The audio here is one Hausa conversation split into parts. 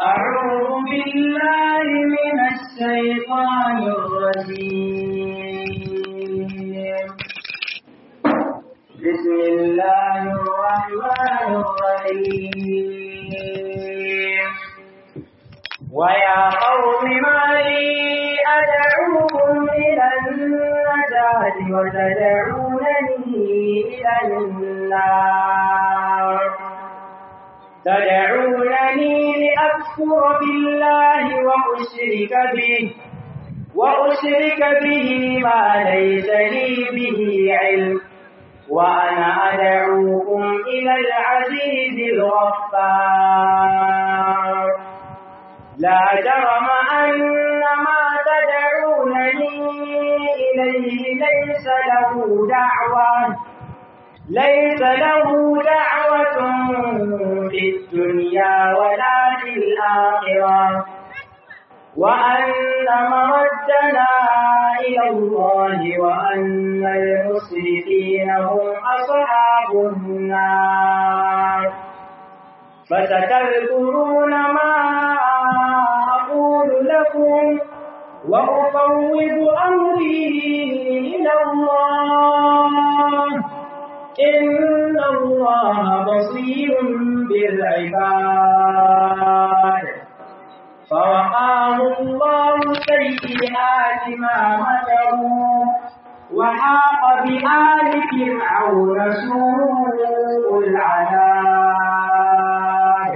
أعوذ بالله من الشيطان الرجيم بسم الله الرحمن الرحيم ويا قوم ما لي أدعوكم إلى النجاة وتدعونني إلى النار تدعونني لأكفر بالله وأشرك به وأشرك به ما ليس لي به علم وأنا أدعوكم إلى العزيز الغفار لا جرم أن ما تدعونني إليه ليس له دعوة ليس له دعوة في الدنيا ولا في الآخرة وأن مردنا إلى الله وأن المسرفين هم أصحاب النار فستذكرون ما أقول لكم وأفوض أمري إلى الله إن الله بصير بالعباد فوقاه الله سيئات ما مكروا وحاق بآل فرعون سوء العذاب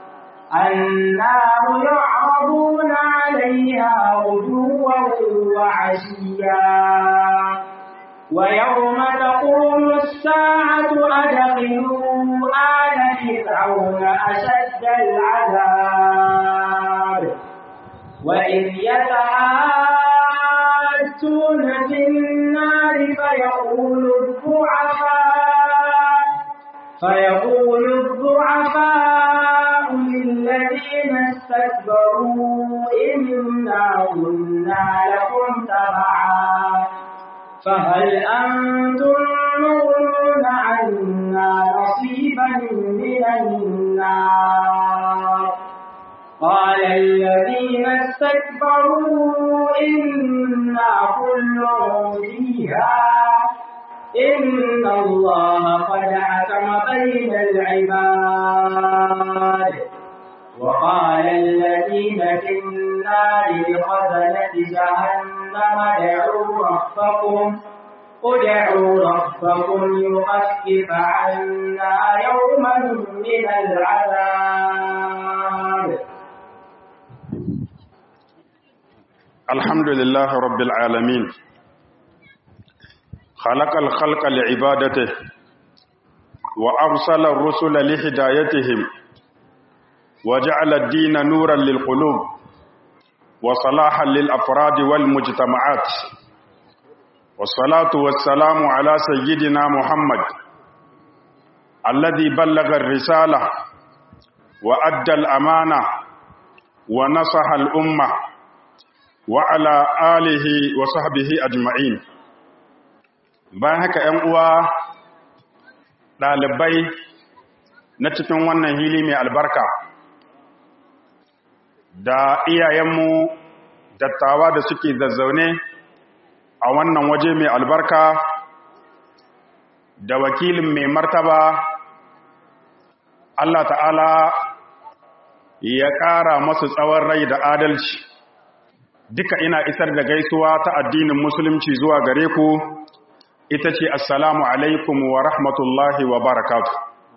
النار يعرضون عليها غدوا وعشيا ويوم تقوم الساعة أدخلوا آل فرعون أشد العذاب وإذ يتحاجون في النار فيقول الضعفاء فيقول الضعفاء للذين استكبروا إنا كنا لكم تبعا فهل أنتم مغنون عنا نصيبا من النار قال الذين استكبروا إنا كل فيها إن الله قد حكم بين العباد وقال الذين في النار لخزنة جهنم ادعوا ربكم ادعوا ربكم يخفف عنا يوما من العذاب الحمد لله رب العالمين خلق الخلق لعبادته وأرسل الرسل لهدايتهم وجعل الدين نورا للقلوب وصلاحا للأفراد والمجتمعات والصلاة والسلام على سيدنا محمد الذي بلغ الرسالة وأدى الأمانة ونصح الأمة وعلى آله وصحبه أجمعين باهك أنقوى ɗalibai na cikin wannan hili mai albarka da iyayenmu dattawa da suke zazzaune a wannan waje mai albarka da wakilin mai martaba Allah ta'ala ya ƙara masu tsawon rai da adalci duka ina isar da gaisuwa ta addinin musulunci zuwa gare ku ita ce assalamu alaikum wa rahmatullahi wa barakatu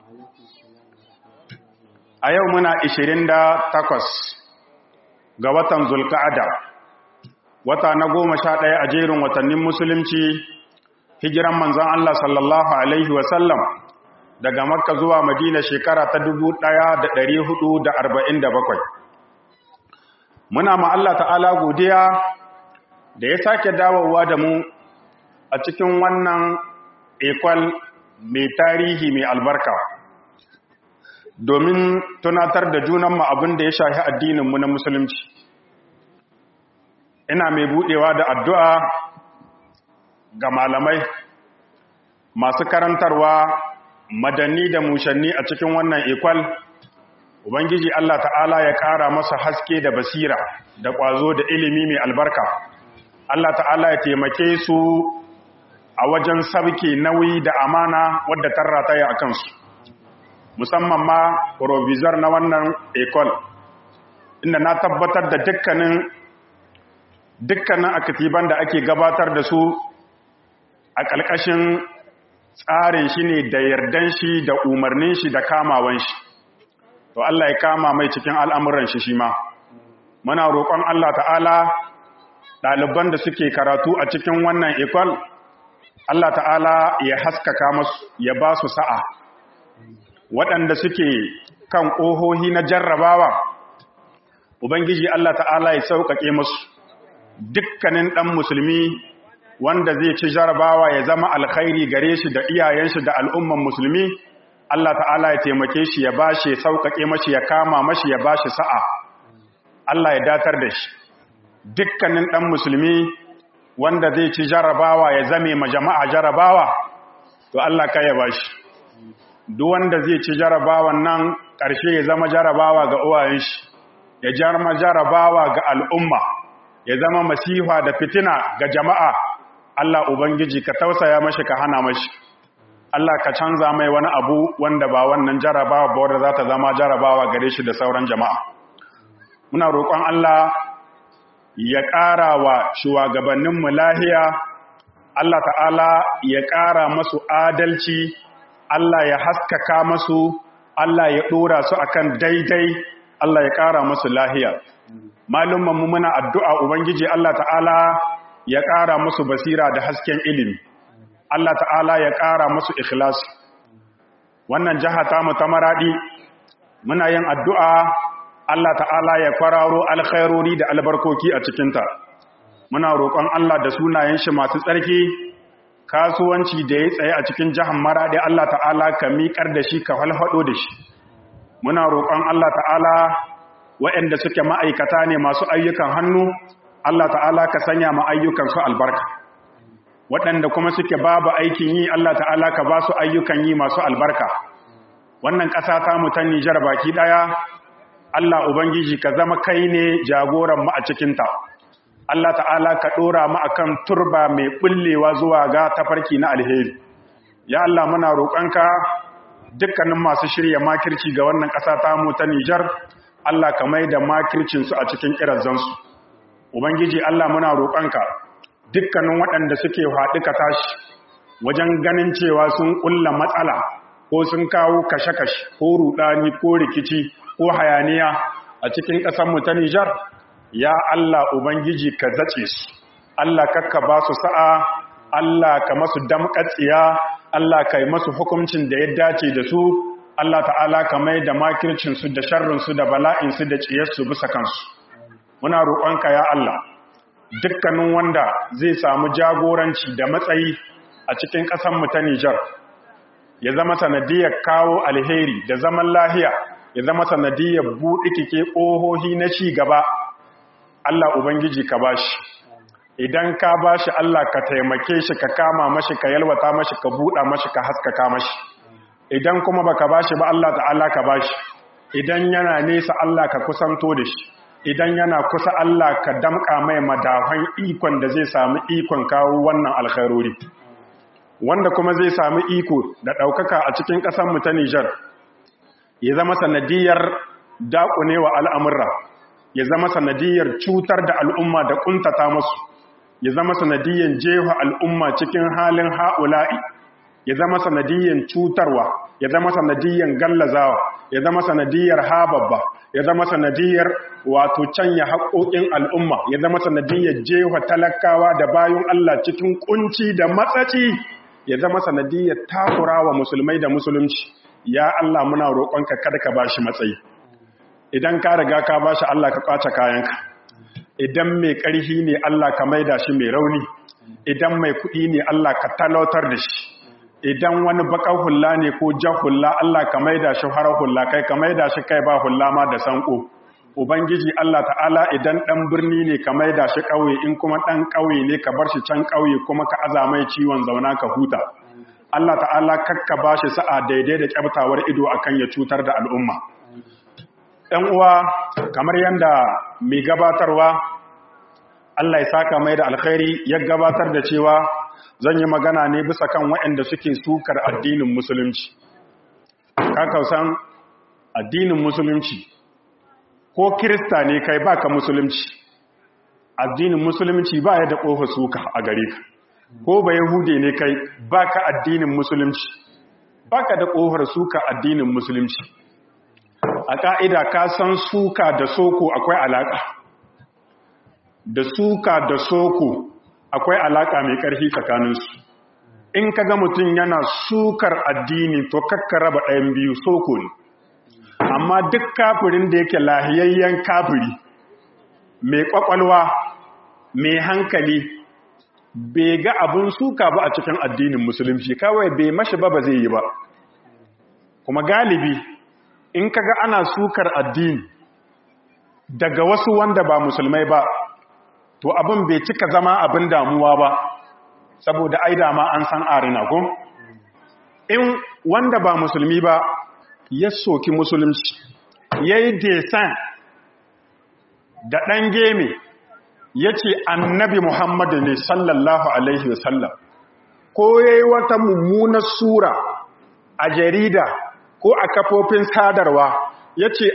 a yau muna 28 ga watan zulka'ada wata na goma sha ɗaya a jerin watannin musulunci hijiran manzan Allah sallallahu Alaihi wasallam daga makka zuwa madina shekara ta bakwai. muna ma Allah ta'ala godiya da ya sake dawowa da mu a cikin wannan ekwal mai tarihi mai albarka domin tunatar da junanmu abin da ya shahi addininmu na musulunci ina mai budewa da addu'a ga malamai masu karantarwa madanni da mushanni a cikin wannan ekwal ubangiji Allah ta'ala ya ƙara masa haske da basira da ƙwazo da ilimi mai albarka Allah ta'ala ya taimake su a wajen sabke nauyi da amana wadda tarrata ya akan su musamman ma provisor na wannan ecole inda na tabbatar da dukkanin dukkanin akatiban da ake gabatar da su a ƙalƙashin tsarin shi ne da yardan shi da umarnin shi da kamawan shi to Allah ya kama mai cikin al'amuran shi shi ma muna roƙon Allah ta'ala ɗaliban da suke karatu a cikin wannan ikon Allah ta'ala ya haskaka masu ya ba su sa'a waɗanda suke kan ƙohohi na jarrabawa Ubangiji Allah ta'ala ya sauƙaƙe masu dukkanin ɗan musulmi wanda zai ci jarabawa ya zama alkhairi gare shi da iyayen shi da al'umman musulmi Allah ta'ala ya taimake shi ya bashi sauƙaƙe mashi ya kama mashi ya bashi sa'a Allah ya datar da shi dukkanin ɗan musulmi wanda zai ci jarabawa ya zame ma jama'a jarabawa to Allah ka ya bashi duk wanda zai ci jarabawan nan ƙarshe ya zama jarabawa ga uwayen shi ya jarma jarabawa ga al'umma ya zama masifa da fitina ga jama'a Allah Ubangiji ka tausaya mashi ka hana mashi Allah ka canza mai wani abu wanda ba wannan jarabawa ba wadda za ta zama jarabawa gare shi da sauran jama'a muna roƙon Allah ya ƙara wa shugabanninmu lahiya Allah ta'ala ya ƙara masu adalci Allah ya haskaka masu Allah ya ɗora su akan daidai Allah ya ƙara masu lahiya malummanmu muna addu'a Ubangiji Allah ta'ala ya ƙara musu basira da hasken ilimi Allah ta'ala ya ƙara musu ikhlasi wannan jiha ta mu ta maradi muna yin addu'a Allah ta'ala ya kwararo alkhairori da albarkoki a cikinta muna roƙon Allah da sunayen shi masu tsarki kasuwanci da ya tsaye a cikin jihar maradi Allah ta'ala ka miƙar da shi ka halhaɗo da shi muna roƙon Allah ta'ala waɗanda suke ma'aikata ne masu ayyukan hannu Allah ta'ala ka sanya ma ayyukansu albarka waɗanda kuma suke babu aikin yi Allah ta'ala ka ba su ayyukan yi masu albarka wannan ƙasa ta mu ta Nijar baki ɗaya Allah ubangiji ka zama kai ne jagoran mu a cikinta Allah ta'ala ka ɗora mu akan turba mai bullewa zuwa ga tafarki na alheri ya Allah muna roƙonka dukkanin masu shirya makirci ga wannan ƙasa ta mu ta Nijar Allah ka mai da makircinsu a cikin ƙirazansu Ubangiji Allah muna roƙonka dukkanin waɗanda suke haɗu ka tashi wajen ganin cewa sun ƙulla matsala ko sun kawo kashe-kashe ko ruɗani ko rikici ko hayaniya a cikin ƙasarmu ta Nijar ya Allah Ubangiji ka zace su Allah kakka ba su sa'a Allah ka masu damƙatsiya Allah ka yi masu hukuncin da ya dace da su Allah ta'ala ka mai da makircinsu da sharrinsu da bala'insu da ciyarsu bisa kansu muna roƙonka ya Allah dukkanin wanda zai samu jagoranci da matsayi a cikin ƙasanmu ta Nijar ya zama sanadiyar kawo alheri da zaman lahiya ya zama sanadiyar buɗe kike ƙohohi na ci gaba Allah Ubangiji ka bashi idan ka bashi Allah ka taimake shi ka kama mashi ka yalwata mashi ka buɗa mashi ka haskaka mashi idan kuma baka bashi ba Allah ta'ala ka bashi idan yana nesa Allah ka kusanto da shi idan yana kusa Allah ka damƙa mai madafan ikon da zai sami ikon kawo wannan alkhairori wanda kuma zai sami iko da ɗaukaka a cikin ƙasarmu ta Nijar ya zama sanadiyar daƙunewa al'amurra ya zama sanadiyar cutar da al'umma da ƙuntata musu ya zama sanadiyar jefa al'umma cikin halin ha'ula'i ya zama sanadiyar cutarwa ya zama sanadiyar gallazawa ya zama sanadiyar hababba ya zama sanadiyar wato canya haƙoƙin al'umma ya zama sanadiyar jefa talakawa da bayan Allah cikin kunci da matsaci ya zama sanadiyar takura wa musulmai da musulunci ya Allah muna roƙonka kada ka bashi matsayi idan ka riga ka bashi Allah ka kwace kayanka idan mai ƙarfi ne Allah ka maida shi mai rauni idan mai kuɗi ne Allah ka talautar da shi idan wani baƙar hulla ne ko jan hulla Allah ka maida shi harar hulla kai ka maida shi kai ba hulla ma da sanko ubangiji Allah ta'ala idan ɗan birni ne ka maida shi ƙauye in kuma ɗan ƙauye ne ka bar shi can ƙauye kuma ka aza mai ciwon zauna ka huta Allah ta'ala kakka ba shi sa'a daidai da ƙyabtawar ido akan ya cutar da al'umma ‘yan uwa kamar yadda mai gabatarwa Allah ya saka mai da alkhairi ya gabatar da cewa zan yi magana ne bisa kan waɗanda suke sukar addinin musulunci kakausan addinin musulunci ko kirista ne kai baka musulunci addinin musulunci ba ya da ƙofa suka a gare ka ko ba yahude ne kai baka addinin musulunci baka da ƙofar suka addinin musulunci a ƙa'ida ka san suka da soko akwai alaƙa da suka da soko akwai alaƙa mai ƙarfi tsakaninsu in ka ga mutum yana sukar addini to kakka raba ɗayan biyu soko ne amma duk kafirin da yake lahiyayyen kafiri mai ƙwaƙwalwa mai hankali bai ga abin suka ba a cikin addinin musulunci kawai bai mashi ba ba zai yi ba kuma galibi in kaga ana sukar addini daga wasu wanda ba musulmai ba to abin bai cika zama abin damuwa ba saboda ai dama an san arina ko in wanda ba musulmi ba ya soki musulunci yayi desan da ɗan geme ya ce annabi muhammadu ne sallallahu alaihi wasallam ko ya yi wata mummunar sura a jarida ko a kafofin sadarwa ya ce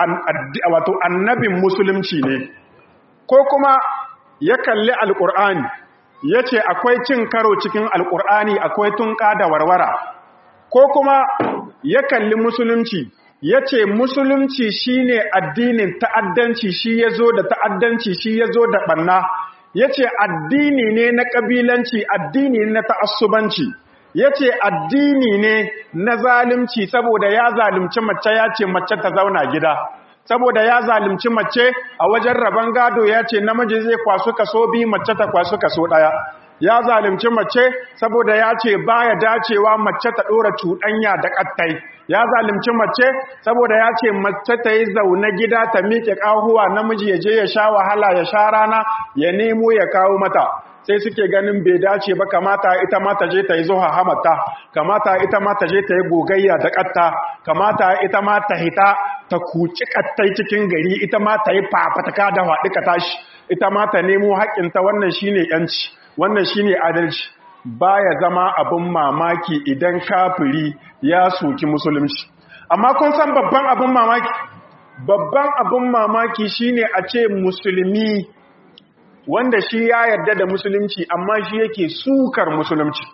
wato annabin musulunci ne ko kuma ya kalli alƙur'ani ya ce akwai cin karo cikin alƙur'ani akwai tunƙa da warwara ko kuma ya kalli musulunci ya ce musulunci shi ne addinin ta'addanci shi ya zo da ta'addanci shi ya zo da ɓanna ya ce addini ne na ƙabilanci addini na ta'assubanci ya ce addini ne na zalimci saboda ya zalimci mace ya ce mace ta zauna gida saboda ya zalimci mace a wajen rabon gado ya ce namiji zai kwasu kaso biyu mace ta kwasu kaso ɗaya ya zalimci mace saboda ya ce baya dacewa mace ta ɗora cuɗanya da ƙattai ya zalimci mace saboda ya ce mace ta yi zaune gida ta miƙe ƙahuwa namiji ya je ya sha wahala ya sha rana ya nemo ya kawo mata sai suke ganin bai dace ba kamata ita ma ta je ta yi zuwa hamata kamata ita ma ta je ta yi gogayya da ƙatta kamata ita ma ta hita ta kuci ƙattai cikin gari ita ma ta yi fafataka da faɗi ka tashi ita ma ta nemo haƙƙinta wannan shine yanci wannan shine adalci baya zama abin mamaki idan kafiri ya soki musulunci amma kun san babban abin mamaki babban abin mamaki shine a ce musulmi wanda shi ya yarda da musulunci amma shi yake sukar musulunci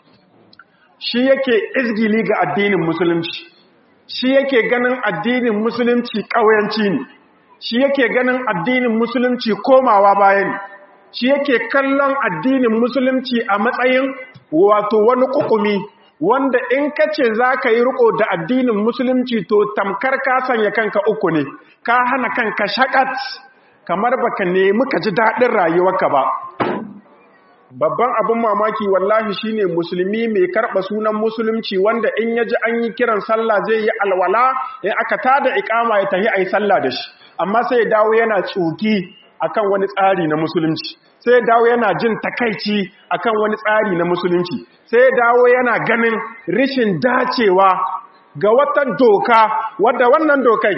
shi yake izgili ga addinin musulunci shi yake ganin addinin musulunci ƙauyanci ne shi yake ganin addinin musulunci komawa bayan shi yake kallon addinin musulunci a matsayin wato wani kukumi wanda in ka ce za ka yi riko da addinin musulunci to tamkar ka sanya kanka uku ne ka hana kanka shakat kamar baka nemi ka ji daɗin rayuwarka ba babban abin mamaki wallahi shine musulmi mai karɓa sunan musulunci wanda in yaji an yi kiran sallah zai yi alwala in aka tada ikama ya tafi ayi sallah da shi amma sai ya dawo yana tsuki akan wani tsari na musulunci sai ya dawo yana jin takaici akan wani tsari na musulunci sai ya dawo yana ganin rishin dacewa ga wata doka wadda wannan dokai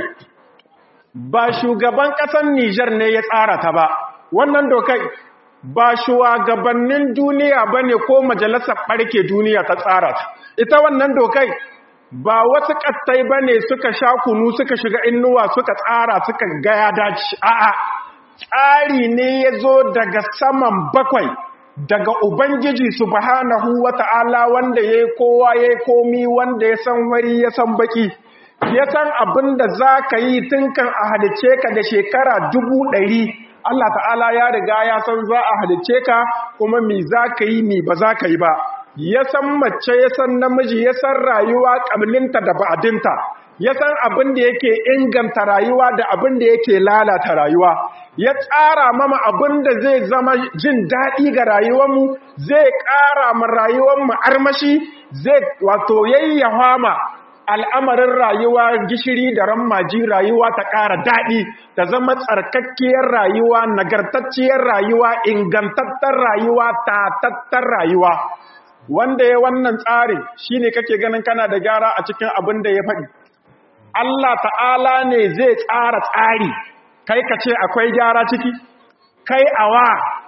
ba shugaban ƙasar Nijar ne ya tsara ta ba wannan dokai ba shugabannin duniya ba ne ko majalisar ɓarke duniya ta tsara ta ita wannan dokai ba wasu ƙastai ba ne suka sha kunu suka shiga innuwa suka tsara suka gaya dace a'a tsari ne ya zo daga saman bakwai daga ubangiji subhanahu wata'ala wanda ya yi kowa ya yi komi wanda ya san wari ya san baki ya san abin da za ka yi tun kan a halice ka da shekara dubu ɗari Allah ta'ala ya riga ya san za a halice ka kuma mi za ka yi mi ba za ka yi ba ya san mace ya san namiji ya san rayuwa ƙablinta da ba'adinta ya san abin da yake inganta rayuwa da abin da yake lalata rayuwa ya tsara mama abin da zai zama jin daɗi ga rayuwarmu zai ƙara ma rayuwarmu armashi zai wato yayyafa ma al'amarin rayuwa gishiri da rammaji rayuwa ta ƙara daɗi ta zama tsarkakkiyar rayuwa nagartacciyar rayuwa ingantattar rayuwa tatattar rayuwa wanda ya wannan tsarin shine kake ganin kana da gyara a cikin abin da ya faɗi Allah ta'ala ne zai tsara tsari kai ka ce akwai gyara ciki kai awa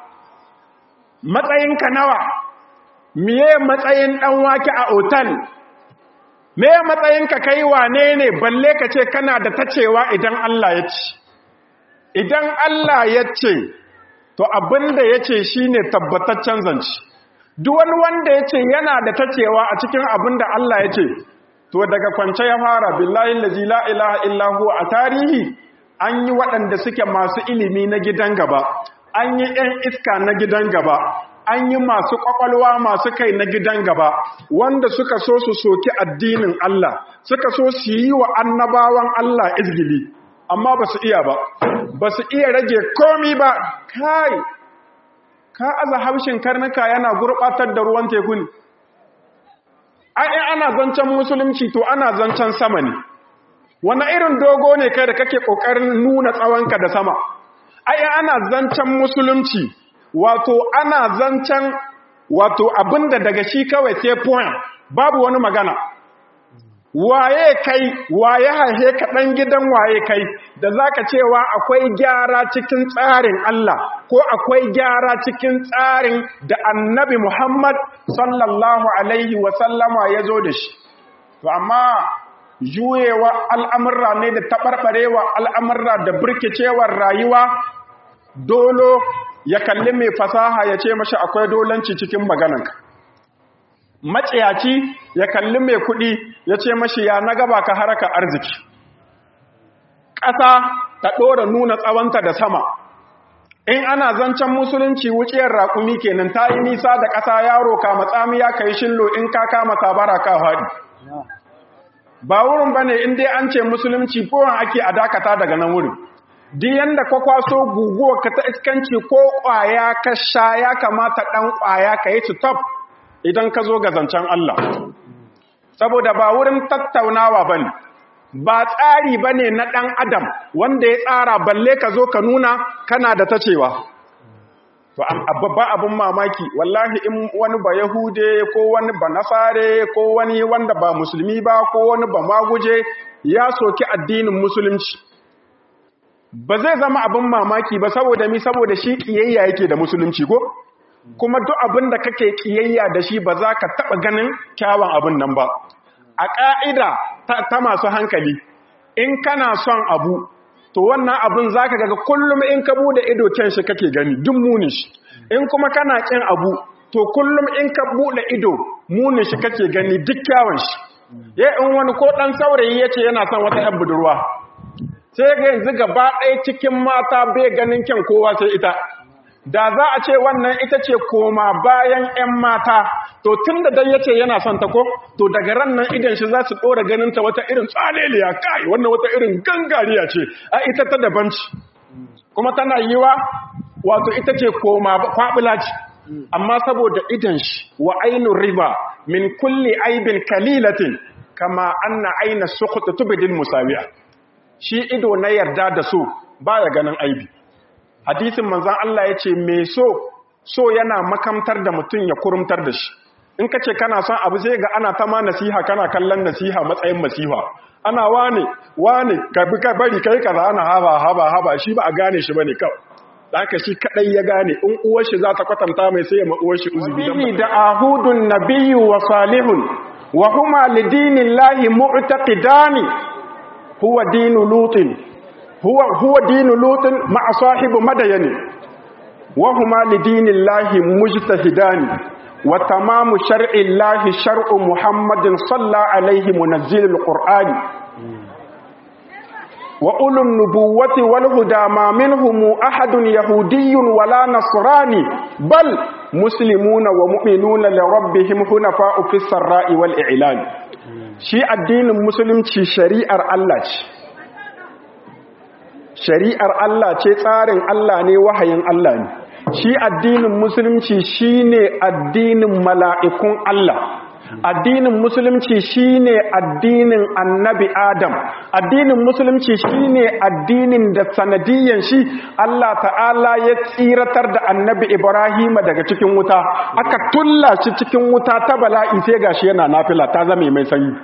matsayinka nawa miye matsayin ɗan wake a otal me matsayinka kai wane ne balle ka ce kana da tacewa idan Allah ya ce idan Allah ya ce to abinda ya ce shi ne tabbataccen zance duk wani wanda ya ce yana da tacewa a cikin abinda Allah ya ce to daga kwance ya fara billahi lazi la ilaha illahu a tarihi an yi waɗanda suke masu ilimi na gidan gaba an yi ‘yan iska na gidan gaba an yi masu ƙwaƙwalwa masu kai na gidan gaba wanda suka so su soki addinin Allah suka so su yi wa annabawan Allah izgili amma ba su iya ba ba su iya rage komi ba kai ka aza haushin karnuka yana gurɓatar da ruwan teku ne ai ana zancen musulunci to ana zancen sama ne wani irin dogo ne kai da kake ƙoƙarin nuna tsawonka da sama ai ana zancen musulunci wato ana zancen wato abinda daga shi kawai sai point babu wani magana waye kai waye haihe ka dan gidan waye kai da zaka cewa akwai gyara cikin tsarin Allah ko akwai gyara cikin tsarin da Annabi Muhammad sallallahu alaihi wa sallama yazo da shi to amma juyewa al'amurra ne da taɓarɓarewa al'amurra da birkicewar rayuwa dolo ya kalli mai fasaha ya ce mashi akwai dolanci cikin magananka maciyaci ya kalli mai kuɗi ya ce mashi ya na gaba ka haraka arziki ƙasa ta ɗora nuna tsawonta da sama in ana zancen musulunci wuciyar raƙumi kenan ta yi nisa da ƙasa yaro ka matsamiya ka yi shillo in ka kama sabara ka faɗi ba wurin ba ne in dai an ce musulunci kowan ake a dakata daga nan wurin duk yanda ka kwaso guguwa ka ta iskanci ko ƙwaya ka sha ya kamata ɗan ƙwaya ka yi stop idan ka zo ga zancen Allah saboda ba wurin tattaunawa ba ne ba tsari ba ne na ɗan adam wanda ya tsara balle ka zo ka nuna kana da ta cewa to babban abin mamaki wallahi in wani ba yahude ko wani ba nasare ko wani wanda ba musulmi ba ko wani ba maguje ya soki addinin musulunci ba zai zama abin mamaki ba saboda mi saboda shi kiyayya yake da musulunci ko kuma duk abin da kake kiyayya da shi ba za ka taɓa ganin kyawun abin nan ba a ƙa'ida ta masu hankali in kana son abu to wannan abin za ka gaga kullum in ka bude ido kyan shi kake gani duk munin shi in kuma kana ƙin abu to kullum in ka bude ido munin shi kake gani duk kyawun shi ya in wani ko ɗan saurayi ya ce yana son wata ‘yan budurwa sai ga yanzu gaba ɗaya cikin mata bai ganin kyan kowa sai ita da za a ce wannan ita ce koma bayan 'yan mata to tun da dai yace yana son ta ko to daga ran nan idan shi za su ɗora ganin ta wata irin tsaleliya kai wannan wata irin gangariya ce a ita ta daban ci kuma tana yiwa wato ita ce koma kwabula ce amma saboda idan shi wa ainun riba min kulli aibin kalilatin kama anna aina sukhut tubdil musawiya shi ido na yarda da so baya ganin aibi hadisin manzan Allah ya ce mai so so yana makamtar da mutum ya kurumtar da shi in ka ce kana son abu sai ga ana ta ma nasiha kana kallon nasiha matsayin masiha ana wane wane ka bi ka bari kai kaza ana haba haba haba shi ba a gane shi bane kawai haka shi kadai ya gane in uwar shi za ta kwatanta mai sai ya ma uwar shi uzubi dan da ahudun nabiyyu wa salihun wa huma lidinillahi mu'taqidani huwa dinu lutin هو هو دين لوط مع صاحب مدين وهما لدين الله مجتهدان وتمام شرع الله شرع محمد صلى عليه منزل القرآن وأولو النبوة والهدى ما منهم أحد يهودي ولا نصراني بل مسلمون ومؤمنون لربهم حنفاء في السراء والإعلان شيء الدين المسلم شريعة الله shari'ar Allah ce tsarin Allah ne wahayin Allah ne shi addinin musulunci shine addinin mala'ikun Allah addinin musulunci shine addinin annabi Adam addinin musulunci shine addinin da sanadiyan shi Allah ta'ala ya tsiratar da annabi Ibrahim daga cikin wuta aka tulla shi cikin wuta ta bala'i sai gashi yana nafila ta zame mai sanyi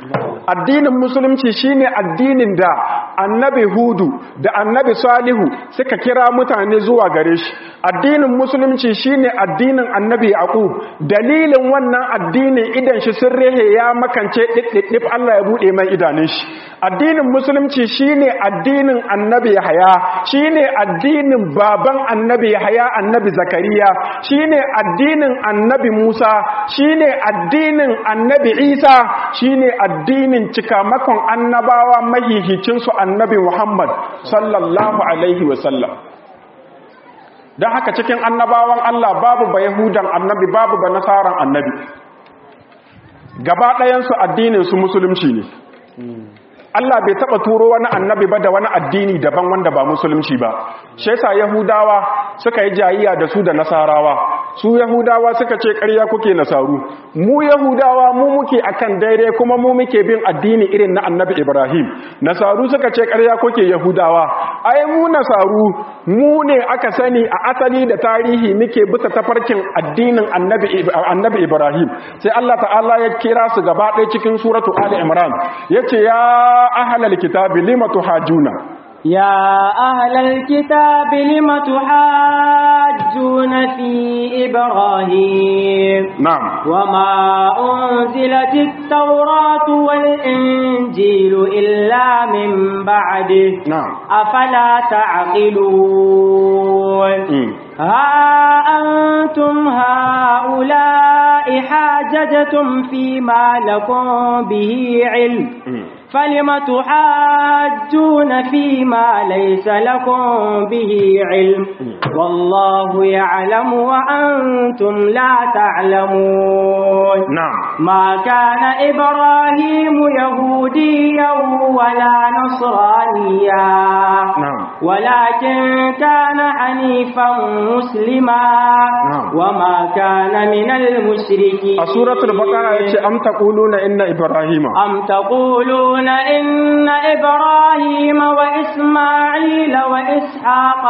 addinin musulunci shine addinin da annabi hudu da annabi salihu suka kira mutane zuwa gare shi addinin musulunci shine addinin annabi yaqub dalilin wannan addinin idan shi sun rehe ya makance diddip Allah ya bude mai idanun shi addinin musulunci shine addinin annabi yahya shine addinin baban annabi yahya annabi zakariya shine addinin annabi musa shine addinin annabi isa shine addinin cikamakon annabawa mahihicin su annabi muhammad sallallahu alaihi wasallam don haka cikin annabawan Allah babu ba yahudan annabi babu ba nasaran annabi gaba ɗayansu addinin su musulunci ne Allah bai taba turo wani annabi ba da wani addini daban wanda ba musulunci ba shi yasa yahudawa suka yi jayiya da su da nasarawa su yahudawa suka ce ƙarya kuke nasaru mu yahudawa mu muke akan daidai kuma mu muke bin addini irin na annabi ibrahim nasaru suka ce ƙarya kuke yahudawa ai mu nasaru mu ne aka sani a asali da tarihi muke bisa tafarkin addinin annabi annabi ibrahim sai Allah ta'ala ya kira su gaba ɗaya cikin suratu ali imran yace ya ahlal kitabi lima tuhajuna يا أهل الكتاب لم تحاجون في إبراهيم نعم وما أنزلت التوراة والإنجيل إلا من بعده نعم أفلا تعقلون مم. ها أنتم هؤلاء حاججتم فيما لكم به علم مم. فلم تحاجون فيما ليس لكم به علم والله يعلم وأنتم لا تعلمون نعم ما كان إبراهيم يهوديا ولا نصرانيا نعم. ولكن كان حنيفا مسلما نعم. وما كان من المشركين a suratul baqara yace am taquluna inna ibrahima أم تقولون إن إبراهيم وإسماعيل وإسحاق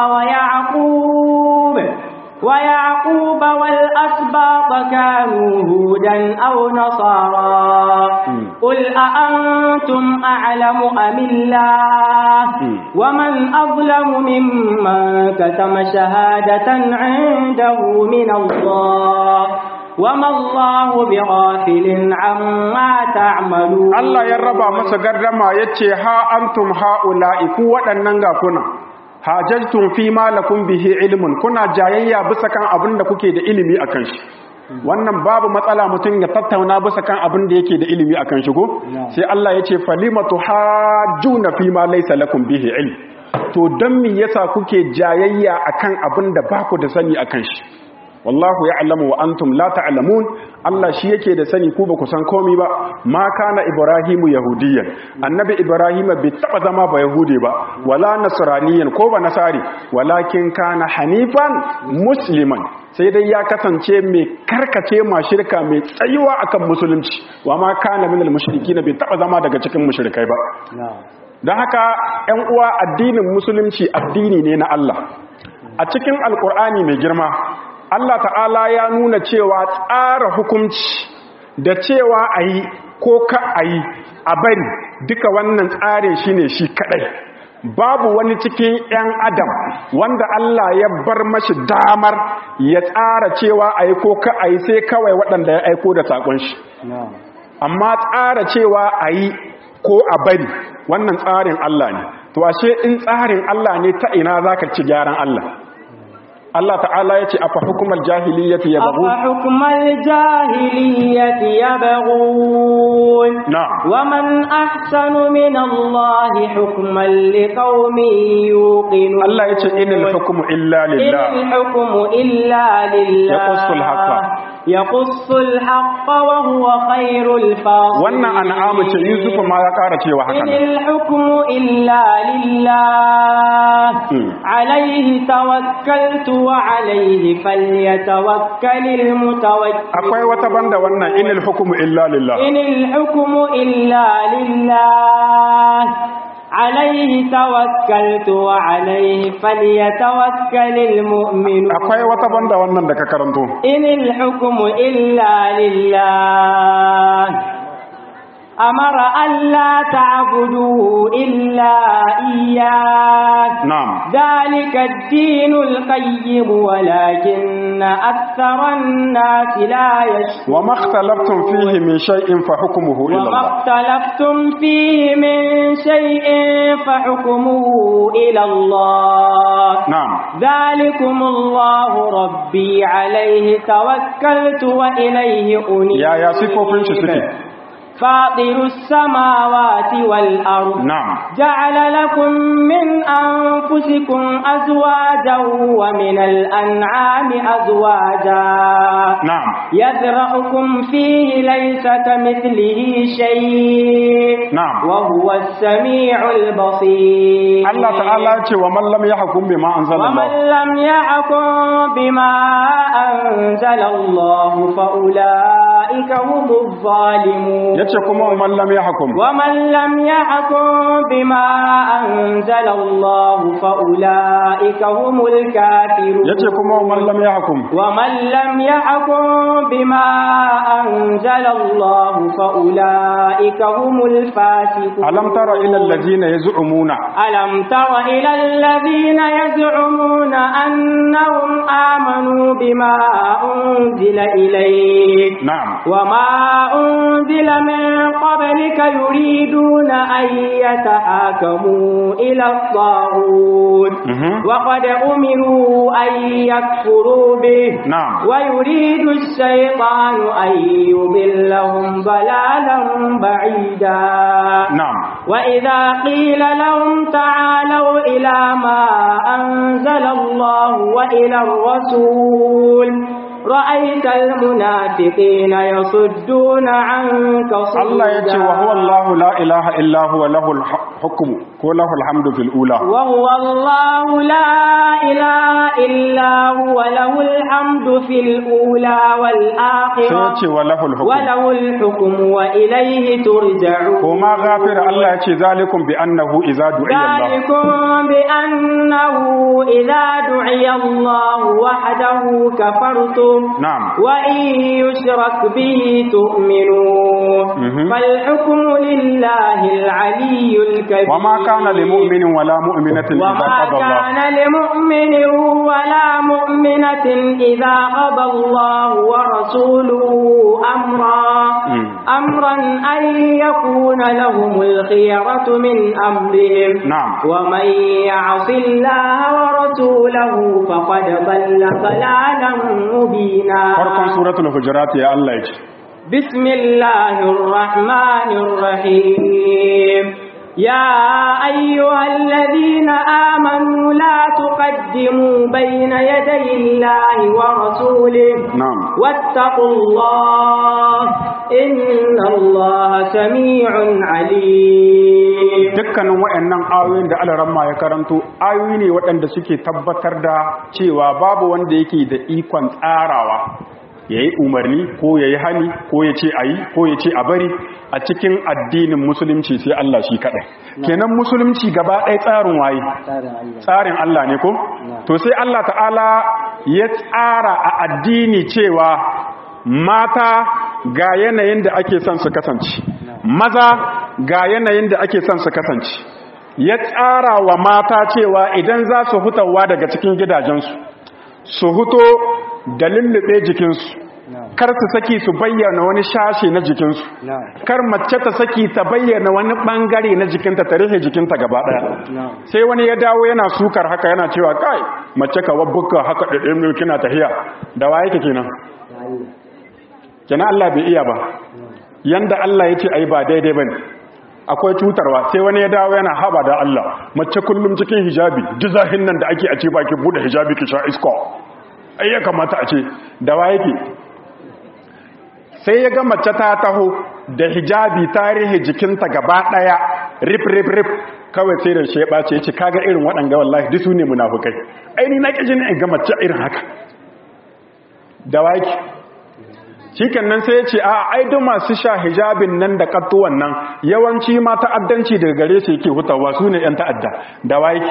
ويعقوب ويعقوب والأسباط كانوا هودا أو نصارى مم. قل أأنتم أعلم أم الله مم. ومن أظلم ممن كتم شهادة عنده من الله وما الله بغافل عما تعملون Allah ya raba masa gardama yace ha antum haula'i ku waɗannan ga kuna hajajtum fi ma lakum bihi ilmun kuna jayayya bisa kan abin da kuke da ilimi akan shi wannan babu matsala mutum ya tattauna bisa kan abin da yake da ilimi akan shi ko sai Allah yace falimatu hajjuna fi ma laysa lakum bihi ilm to dan me yasa kuke jayayya akan abin da ba ku da sani akan shi wallahu ya'lamu wa antum la ta'lamun Allah shi yake da sani ku ba ku san komai ba ma kana ibrahimu yahudiyyan annabi ibrahima bai taba zama ba yahudi ba wala nasraniyan ko ba nasari walakin kana hanifan musliman sai dai ya kasance mai karkace ma shirka mai tsayuwa akan musulunci wa ma kana minal mushrikin bai taba zama daga cikin mushrikai ba don haka ‘yan uwa addinin musulunci addini ne na Allah a cikin alkur'ani mai girma Allah ta'ala ya nuna cewa tsara hukunci da cewa a yi ko ka a yi a bari duka wannan tsarin shi ne shi kadai babu wani cikin 'yan adam wanda Allah ya bar mashi damar ya tsara cewa a yi ko ka a yi sai kawai waɗanda ya aiko da saƙon shi amma tsara cewa a yi ko a bari wannan tsarin Allah ne to ashe in tsarin Allah ne ta ina za ka ci gyaran Allah Allah ta'ala ya ce afa hukumar jahiliyyati ya bagu أفحكم الجاهلية يبغون نعم. ومن أحسن من الله حكما لقوم يوقنون Allah ya ce inil hukumu illa إن lillah الحكم إلا لله يقص الحق. يقص الحق وهو خير الفاصلين wannan an'amu ce Yusuf ma ya ƙara cewa haka إن nan الحكم إلا لله مم. عليه توكلت وعليه فليتوكل المتوكلون akwai wata banda wannan inil hukumu illa lillah إن الحكم إلا لله عليه توكلت وعليه فليتوكل المؤمنون akwai wata banda wannan da ka karanto إن الحكم إلا لله أمر ألا تعبدوا إلا إياه نعم ذلك الدين القيم ولكن أكثر الناس لا يشكرون وما اختلفتم فيه من شيء فحكمه إلى وما الله اختلفتم فيه من شيء فحكمه إلى الله نعم ذلكم الله ربي عليه توكلت وإليه أنيب يا يا صفوفين shi suke فاطر السماوات والأرض نعم جعل لكم من أنفسكم أزواجا ومن الأنعام أزواجا نعم يذرأكم فيه ليس كمثله شيء نعم. وهو السميع البصير Allah ta'ala ce wa man lam yahkum bima anzala ومن Allah لم يحكم بما أنزل الله فأولئك هم الظالمون yace kuma wa man lam yahkum ومن لم يحكم بما أنزل الله فأولئك هم الكافرون yace kuma wa man lam yahkum ومن لم يحكم بما أنزل الله فأولئك هم الفاسقون alam tara ila alladhina yaz'umuna ألم تر إلى الذين يزعمون أنهم آمنوا بما أنزل إليك na'am وما أنزل من قبلك يريدون أن يتحاكموا إلى الطاغوت Mhm. وقد أمروا أن يكفروا به نعم. ويريد الشيطان أن يضلهم ضلالا بعيدا na'am وإذا قيل لهم تعالوا إلى ما أنزل الله وإلى الرسول رأيت المنافقين يصدون عنك صدودا Allah yace wa huwa Allahu la ilaha illa huwa lahul hukmu ko lahul hamdu fil ula وهو الله لا إله إلا هو له الحمد في الأولى sai والآخرة yace wa lahul hukmu وله الحكم وإليه ترجعون ko ma ghafir Allah yace zalikum bi annahu idza du'iya Allah ذلكم بأنه إذا دعي الله وحده كفرتم نعم. وإن يشرك به تؤمنون مهم. فالحكم لله العلي الكبير وما كان لمؤمن ولا مؤمنة إذا وما قضى الله كان لمؤمن ولا مؤمنة إذا قضى الله ورسوله أمرا مم. أمرا أن يكون لهم الخيرة من أمرهم نعم. ومن يعص الله ورسوله فقد ضل ضلالا مبينا farkon suratul hujurat ya Allah yace بسم الله الرحمن الرحيم يا أيها الذين آمنوا لا تقدموا بين يدي الله ورسوله نعم واتقوا الله إن الله سميع عليم dukkanin waɗannan ayoyin da alaramma ya karanto ayoyi ne waɗanda suke tabbatar da cewa babu wanda yake da ikon tsarawa ya yi umarni ko ya yi hani ko ya ce a yi ko ya ce a bari a cikin addinin musulunci sai Allah shi kaɗai kenan musulunci gaba ɗaya tsarin waye tsarin Allah ne ko to sai Allah ta'ala ya tsara a addini cewa mata ga yanayin da ake son su kasance maza ga yanayin da ake son su kasance ya tsara wa mata cewa idan za su hutawa daga cikin gidajensu su huto da lullube jikinsu kar su saki su bayyana wani shashe na jikinsu kar mace ta saki ta bayyana wani bangare na jikinta ta rufe jikinta gaba daya sai wani ya dawo yana sukar haka yana cewa kai mace ka wabbuka haka da ɗin kina tahiya da waye ke kenan kenan Allah bai iya ba yanda Allah ya ce ai ba daidai bane akwai cutarwa sai wani ya dawo yana haba da Allah mace kullum cikin hijabi dizahin nan da ake a ce baki bude hijabi ki sha iska ai ya kamata a ce da waye ke sai ya ga mace ta taho da hijabi tarihi jikinta gaba daya rip rip rip kawai sai da shi ya bace ya ce kaga irin waɗanga wallahi duk su ne munafukai aini na ƙi in ga mace irin haka da waki shiken nan sai ya ce a aidu masu sha hijabin nan da kattuwan nan yawanci ma ta'addanci daga gare su yake hutawa su ne 'yan ta'adda da waki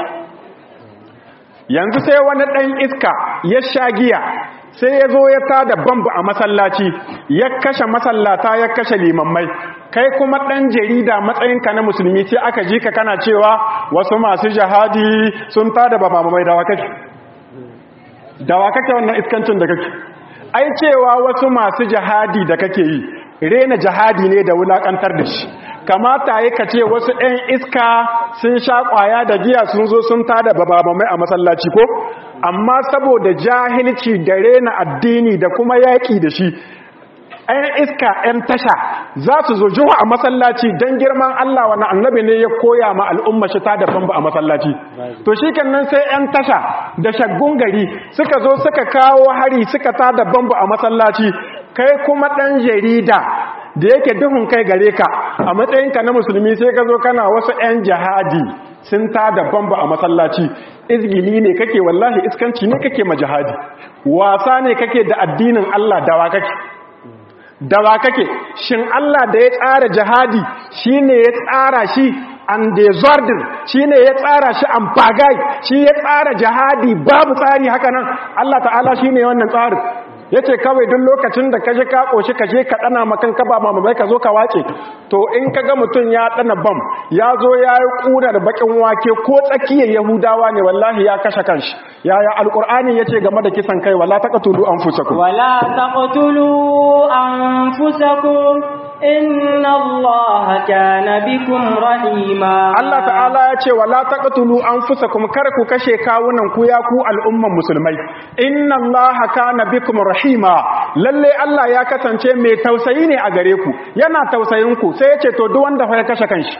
yanzu sai wani ɗan iska ya sha giya sai ya zo ya tada bambu a masallaci ya kashe masallata ya kashe limammai kai kuma ɗan jarida matsayinka na musulmi sai aka ji ka kana cewa wasu masu jihadi sun tada ba mamamai dawa kake dawa kake wannan iskancin da kake ai cewa wasu masu jihadi da kake yi rena jihadi ne da wulakantar da shi kamata yi ka ce wasu 'yan iska sun sha kwaya da giya sun zo sun tada babamai a masallaci ko amma saboda jahilci da rena addini da kuma yaƙi da shi 'yan iska 'yan tasha za su zo juwa a masallaci don girman Allah wani annabi ne ya koya ma al'umma shi ta da bamba a masallaci to shi nan sai 'yan tasha da shaggun gari suka zo suka kawo hari suka ta da bamba a masallaci kai kuma ɗan jarida da yake duhun kai gare ka a matsayinka na musulmi sai ka zo kana wasu 'yan jihadi sun ta da bamba a masallaci izgili ne kake wallahi iskanci ne kake ma jihadi wasa ne kake da addinin Allah dawa kake dawa kake shin Allah da ya tsara jihadi shine ya tsara shi an desordin shine ya tsara shi an pagai shi ya tsara jihadi babu tsari haka nan Allah ta'ala shine wannan tsarin yace kawai duk lokacin da kaje ka koshi kaje ka dana makan ka ba mamai ka zo ka wace to in kaga mutun ya dana bam ya zo ya yi kunar bakin wake ko tsakiyar yahudawa ne wallahi ya kashe kanshi yaya alqur'ani yace game da kisan kai wala taqtulu anfusakum wala taqtulu anfusakum inna allaha kana bikum rahima Allah ta'ala ya ce wala taqtulu anfusakum kar ku kashe kawunan ku ya ku al'umman musulmai inna allaha kana bikum rahima lalle Allah ya kasance mai tausayi ne a gare ku yana tausayin ku sai ya ce to duk wanda ya kashe kanshi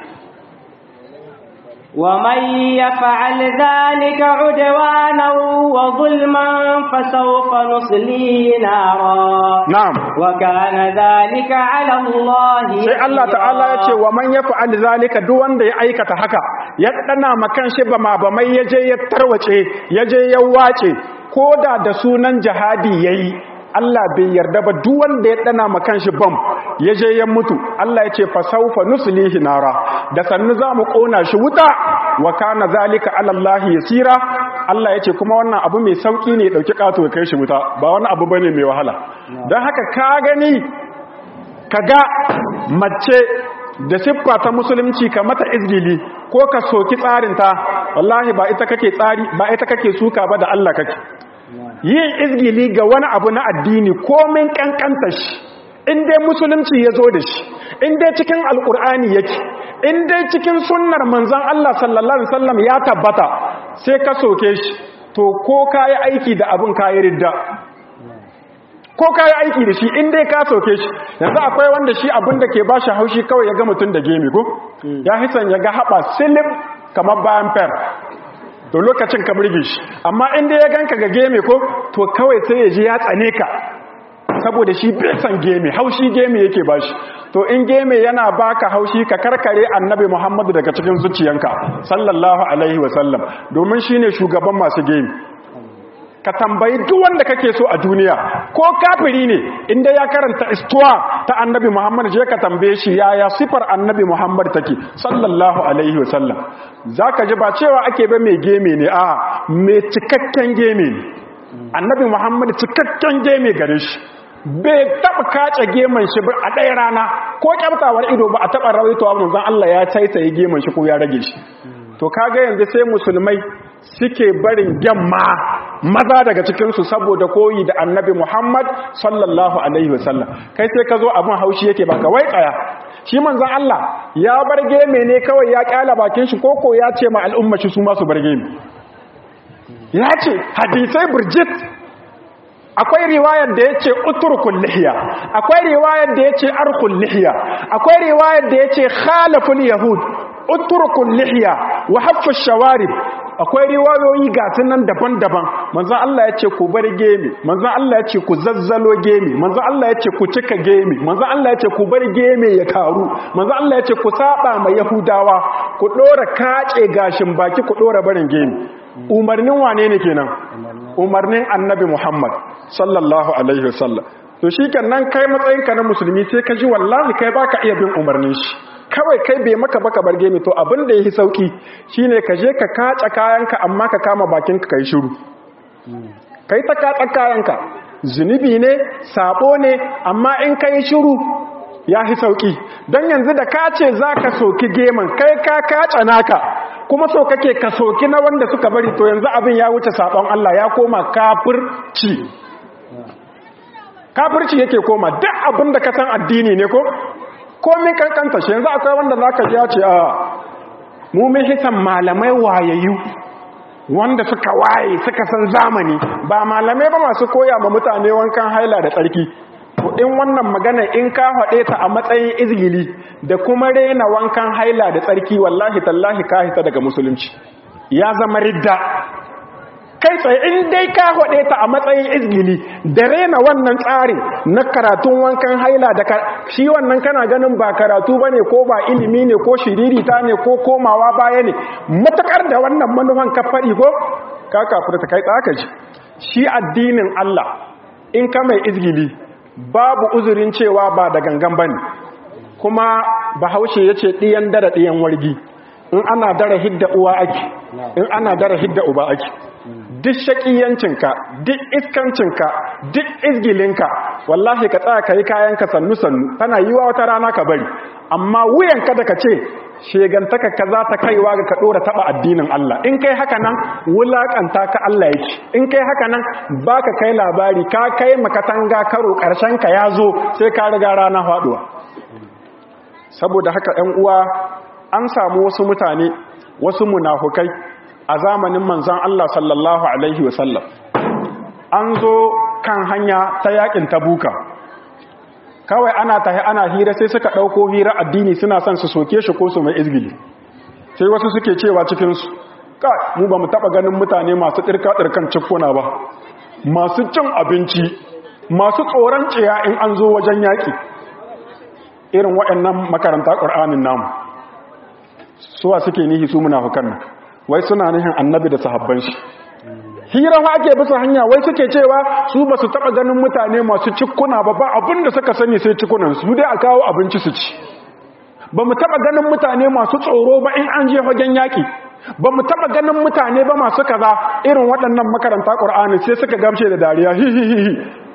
ومن يفعل ذلك عدوانا وظلما فسوف نصليه نارا نعم وكان ذلك على الله sai Allah ta'ala ya ce wa man yaf'al zalika duk wanda ya aikata haka ya dana makan shi ba ma ba mai yaje ya tarwace yaje ya wace koda da sunan jihadi yayi Allah bai yarda ba duk wanda ya dana makan shi bam yaje ya mutu Allah ya ce fa sawfa nuslihi nara da sannu zamu kona shi wuta wa kana zalika ala Allah yasira Allah ya ce kuma wannan abu mai sauki ne dauki kato ya kai shi wuta ba wani abu bane mai wahala dan haka ka gani kaga mace da siffa ta musulunci ka mata izgili ko ka soki tsarinta wallahi ba ita kake tsari ba ita kake suka ba da Allah kake yin izgili ga wani abu na addini komin kankanta shi in dai musulunci ya zo da shi in dai cikin alkur'ani yake in dai cikin sunnar manzon Allah sallallahu alaihi wasallam ya tabbata sai ka soke shi to ko kai aiki da abin kai ridda ko ka yi aiki da shi in dai ka soke shi yanzu akwai wanda shi abin da ke ba shi haushi kawai ya ga mutum da gemi ko ya hisan ya ga haɓa silip kamar bayan fer to lokacin ka burge shi amma in dai ya ganka ga gemi ko to kawai sai ya ji ya tsane ka saboda shi bai san gemi haushi gemi yake ba shi to in gemi yana baka haushi ka karkare annabi muhammadu daga cikin zuciyanka sallallahu alaihi wasallam domin shine shugaban masu gemi ka tambayi duk wanda kake so a duniya ko kafiri ne inda ya karanta istuwa ta annabi Muhammad je ka tambaye shi yaya sifar annabi Muhammad take sallallahu alaihi wasallam zaka ji ba cewa ake ba mai geme ne a mai cikakken geme ne annabi Muhammad cikakken geme gare shi bai taba kace geman shi a ɗaya rana ko kyaftawar ido ba a taba rawaitowa manzon Allah ya tsaitsaye geman shi ko ya rage shi to kaga yanzu sai musulmai suke barin gyamma maza daga cikinsu saboda koyi da annabi Muhammad sallallahu Alaihi wasallam kai sai ka zo abin haushi yake baka wai kaya shi manzan Allah ya barge me ne kawai ya kyala bakin shi koko ya ce ma al'umma shi su masu barge me ya ce hadisai burjit akwai riwayar da ya ce uturkun lihiya akwai riwayar da ya ce arkun lihiya akwai riwayar da ya ce khalafun yahud uturkun lihiya wa haffa shawarib akwai riwayoyi ga nan daban-daban manzon Allah ya ce ku bar gemi manzon Allah ya ce ku zazzalo gemi manzon Allah ya ce ku cika gemi manzon Allah ya ce ku bar gemi ya taru manzon Allah ya ce ku saba ma yahudawa ku dora kace gashin baki ku dora barin gemi umarnin wane ne kenan umarnin annabi Muhammad sallallahu alaihi wasallam to shikenan kai matsayinka na musulmi sai ka ji wallahi kai baka iya bin umarnin shi kawai kai bai maka baka barge mi to abin da yafi sauki shine ka je ka kaca kayanka amma ka kama bakinka kai shiru kai ta kaca kayanka zunubi ne sabo ne amma in kai shiru ya fi sauki don yanzu da ka ce za ka soki geman kai ka kaca naka kuma so kake ka soki na wanda suka bari to yanzu abin ya wuce sabon Allah ya koma kafirci kafirci yake koma duk abin da ka san addini ne ko komin kankanta shi yanzu akwai wanda za ka ji ya ce a mu mun hisan malamai wayayyu wanda suka waye suka san zamani ba malamai ba masu koya ma mutane wankan haila da tsarki to in wannan magana in ka haɗe ta a matsayin izgili da kuma rena wankan haila da tsarki wallahi tallahi ka hita daga musulunci ya zama ridda kai tsaye in dai ka haɗe ta a matsayin izgili da rena wannan tsarin na karatun wankan haila da shi wannan kana ganin ba karatu ba ne ko ba ilimi ne ko shiririta ne ko komawa baya ne matakar da wannan manufan ka faɗi ko ka kafurta kai tsaka ji shi addinin Allah in ka mai izgili babu uzurin cewa ba da gangan ba ne kuma bahaushe ya ce ɗiyan dara ɗiyan wargi in ana dara hidda uwa ake in ana dara hidda uba ake duk shaƙiyancinka duk iskancinka duk izgilinka wallahi ka tsaya ka yi kayanka sannu-sannu tana yi wa wata rana ka bari amma wuyanka da ka ce shegantaka ka za ta kaiwa ga ka ɗora taɓa addinin Allah in kai haka nan wulaƙanta ka Allah yake in kai haka nan ba ka kai labari ka kai makatanga karo ka ya zo sai ka riga rana faɗuwa saboda haka ‘yan uwa an samu wasu mutane wasu munafukai a zamanin manzan Allah sallallahu Alaihi wasallam an zo kan hanya ta yakin tabuka kawai ana tahi ana hira sai suka ɗauko hira addini suna son su soke shi ko su mai izgili sai wasu suke cewa cikinsu ka mu ba mu taɓa ganin mutane masu ɗirka-ɗirkan cikuna ba masu cin abinci masu tsoron ciya in an zo wajen yaƙi irin waɗannan makaranta ƙur'anin namu suwa suke nihi su munafukan nan wai suna nihin annabi da sahabban shi hira fa ake bisa hanya wai suke cewa su ba su taɓa ganin mutane masu cikuna ba ba abin da suka sani sai cikunan su dai a kawo abinci su ci ba mu taɓa ganin mutane masu tsoro ba in an je fagen yaƙi ba mu taɓa ganin mutane ba masu kaza irin waɗannan makaranta ƙur'ani sai suka gamshe da dariya hihihihi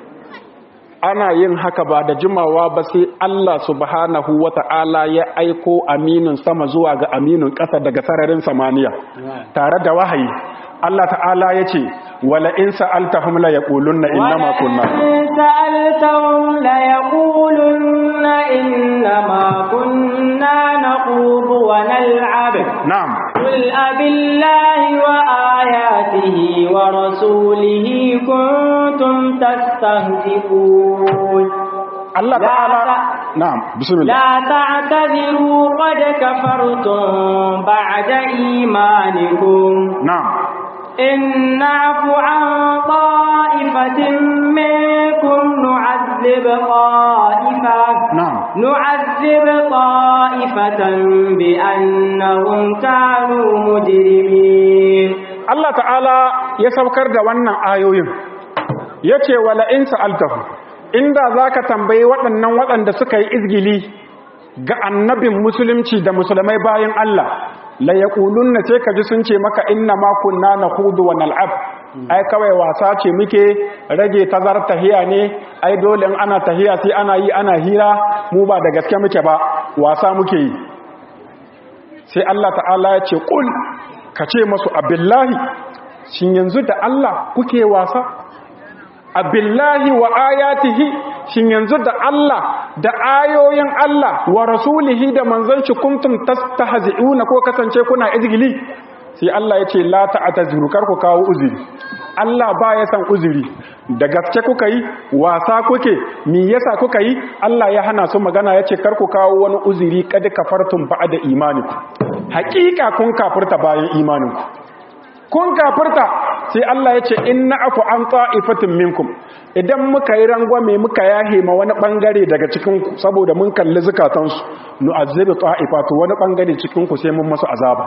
ana yin haka ba da jimawa ba sai Allah subhanahu wata'ala ya aiko aminin sama zuwa ga aminin ƙasa daga sararin samaniya tare da wahayi Allah ta'ala ya ce wala in sa'altahum la yaqulunna innama kunna in sa'altahum la yaqulunna innama kunna naqudu wa nal'ab na'am qul abillahi wa ayatihi wa rasulihi kuntum tastahzi'un Allah ta'ala na'am bismillah لا تعتذروا قد كفرتم بعد إيمانكم na'am إن نعف عن طائفة منكم نعذب طائفة na'am نعذب طائفة بأنهم كانوا مجرمين Allah ta'ala ya saukar da wannan ayoyin ya ce wala in sa'altahu inda za ka tambayi waɗannan waɗanda suka yi izgili ga annabin musulunci da musulmai bayan Allah la ya na ce ka ji sun ce maka inna makunna na hudu wa nal'ab ai kawai wasa ce muke rage tazar tahiya ne ai dole in ana tahiya sai ana yi ana hira mu ba da gaske muke ba wasa muke yi sai Allah ta'ala ya ce ƙul ka ce masu abillahi shin yanzu da Allah kuke wasa abillahi wa ayatihi shin yanzu da Allah da ayoyin Allah wa rasulihi da manzanci kuntum tastahzi'una ko kasance kuna izgili sai Allah ya ce la ta'tazuru kar ku kawo uzuri Allah ba ya san uzuri da gaske kuka yi wasa kuke me yasa kuka yi Allah ya hana su magana yace kar ku kawo wani uzuri kad kafartum ba'da imanikum haqiqa kun kafirta bayan imaninku kun kafirta sai Allah yace inna afu an ta'ifatin minkum idan muka yi rangwame muka yahe ma wani bangare daga cikin ku saboda mun kalli zukatansu nu'azzibu ta'ifatu wani bangare cikin ku sai mun masu azaba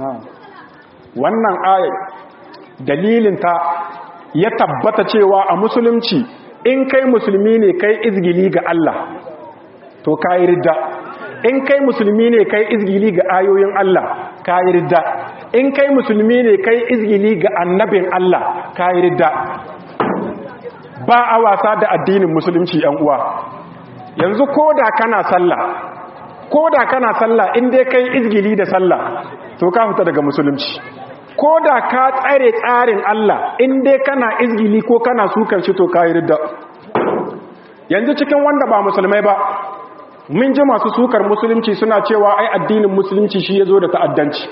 wannan ayat dalilinta ya tabbata cewa a musulunci in kai musulmi ne kai izgili ga Allah to kai ridda in kai musulmi ne kai izgili ga ayoyin Allah kai ridda in kai musulmi ne kai izgili ga annabin Allah kai ridda ba a wasa da addinin musulunci yan uwa yanzu ko da kana sallah ko da kana sallah in dai kai izgili da sallah to ka fita daga musulunci ko da ka tsare tsarin Allah in dai kana izgili ko kana sukan shi to ka yi ridda yanzu cikin wanda ba musulmai ba mun ji masu sukar musulunci suna cewa ai addinin musulunci shi ya zo da ta'addanci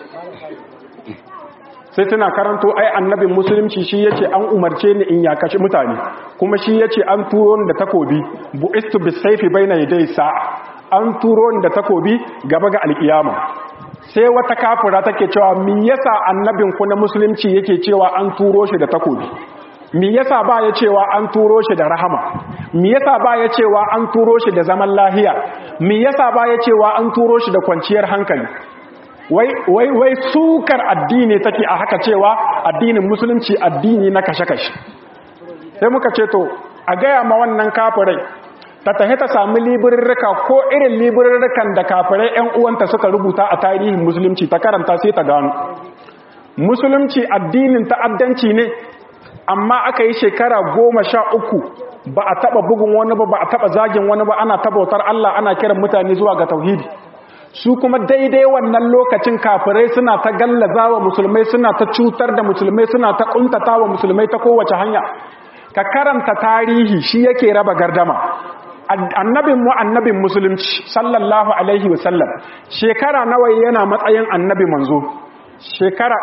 sai suna karanto ai annabin musulunci shi yace an umarce ni in ya kashe mutane kuma shi yace an turo ni da takobi bu'istu bisayfi baina yaday sa'a an turo ni da takobi gaba ga alkiyama sai wata kafira take cewa me yasa annabin ku na musulunci yake cewa an turo shi da takobi me yasa ba ya cewa an turo shi da rahama me yasa ba ya cewa an turo shi da zaman lahiya me yasa ba ya cewa an turo shi da kwanciyar hankali wai wai wai sukar addini take a haka cewa addinin musulunci addini na kashe-kashe sai muka ce to a gaya ma wannan kafirai ta tahi ta sami libirrika ko irin libirrikan da kafirai 'yan uwanta suka rubuta a tarihin musulunci ta karanta sai ta gano musulunci addinin ta'addanci ne amma aka yi shekara goma sha uku ba a taba bugun wani ba ba a taba zagin wani ba ana tabautar Allah ana kiran mutane zuwa ga tauhidi su kuma daidai wannan lokacin kafirai suna ta gallaza wa musulmai suna ta cutar da musulmai suna ta kuntata wa musulmai ta kowace hanya ka karanta tarihi shi yake raba gardama annabin mu annabin musulunci sallallahu alaihi wasallam shekara nawa yana matsayin annabi manzo shekara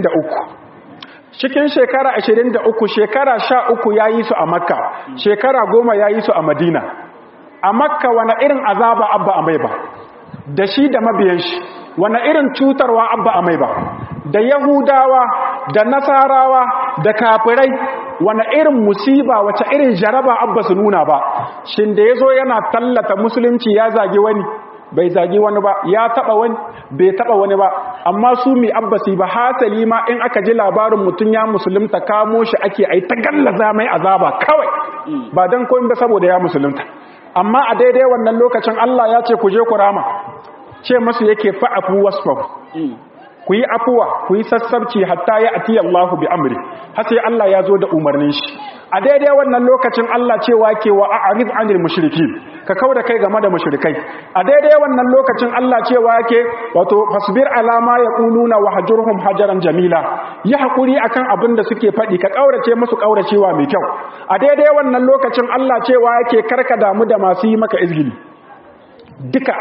23 cikin shekara 23 shekara 13 yayi su a makka shekara 10 yayi su a madina a makka wani irin azaba abba a mai ba da shi da mabiyan shi wani irin cutarwa abba a mai ba da yahudawa da nasarawa da kafirai wani irin musiba wace irin jaraba abba su nuna ba shin da ya zo yana tallata musulunci ya zagi wani bai zagi wani ba ya taba wani bai taba wani ba amma su mi abbasi ba hasali ma in aka ji labarin mutum ya musulunta kamo shi ake ai ta gallaza mai azaba kawai ba dan koyin ba saboda ya musulunta amma a daidai wannan lokacin Allah ya ce ku je ku rama ce masu yake fa'afu wasfahu ku yi afuwa ku yi sassabci hatta ya ati Allahu bi amri har sai Allah ya zo da umarnin shi a daidai wannan lokacin Allah cewa ke wa a'rid anil mushrikin ka kauda kai game da mushrikai a daidai wannan lokacin Allah cewa yake wato fasbir ala ma yaquluna wa hajurhum hajaran jamila yi hakuri akan abin da suke faɗi ka kaurace musu kauracewa mai kyau a daidai wannan lokacin Allah cewa yake karka damu da masu yi maka izgili duka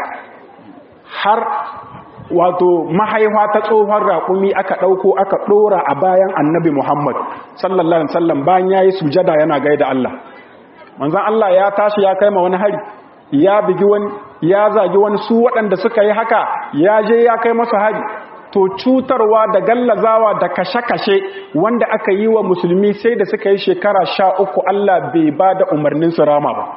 har wato mahaifa ta tsohon raƙumi aka ɗauko aka ɗora a bayan annabi Muhammad sallallahu Alaihi wasallam bayan ya yi sujada yana gaida Allah. Manzan Allah ya tashi ya kai ma wani hari, ya bigi wani, ya zagi wani su waɗanda suka yi haka ya je ya kai masu hari. To cutarwa da gallazawa da kashe-kashe wanda aka yi wa musulmi sai da suka yi shekara sha uku Allah bai ba da umarnin su rama ba.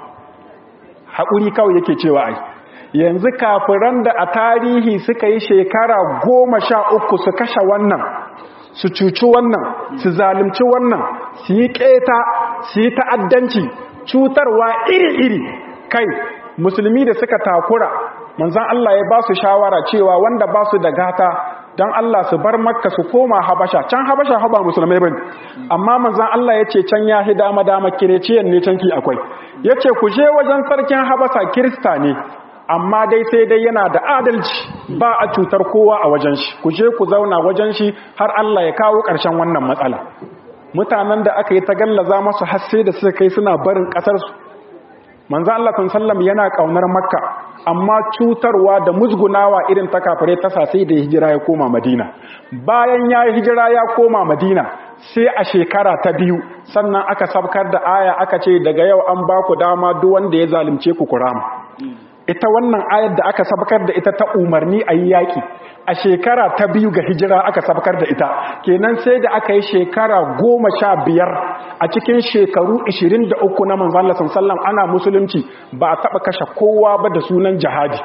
Haƙuri kawai yake cewa ai. yanzu kafiran da a tarihi suka yi shekara goma sha uku su kashe wannan su cuci wannan su zalimci wannan su yi keta su yi ta'addanci cutarwa iri-iri kai musulmi da suka takura manzan Allah ya ba su shawara cewa wanda ba su da gata don Allah su bar makka su koma habasha can habasha haba musulmai bane amma manzan Allah ya ce can ya hi dama dama kireciyan ne canki akwai ya ce ku je wajen sarkin habasa kirista ne amma dai sai dai yana da adalci ba a cutar kowa a wajen shi ku je ku zauna wajen shi har Allah ya kawo ƙarshen wannan matsala mutanen da aka yi ta gallaza masu hasse da suka kai suna barin ƙasarsu manzo Allah sallam yana ƙaunar makka amma cutarwa da musgunawa irin ta kafare ta sai da hijira ya koma madina bayan ya hijira ya koma madina sai a shekara ta biyu sannan aka sabkar da aya aka ce daga yau an ba ku dama duk wanda ya zalunce ku kurama ita wannan ayar da aka sabkar da ita ta umarni a yi yaƙi a shekara ta biyu ga hijira aka sabkar da ita kenan sai da aka yi shekara goma sha biyar a cikin shekaru ishirin da uku na manzan lasan sallam ana musulunci ba a taɓa kashe kowa ba da sunan jihadi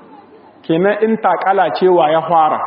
kenan in takala cewa ya fara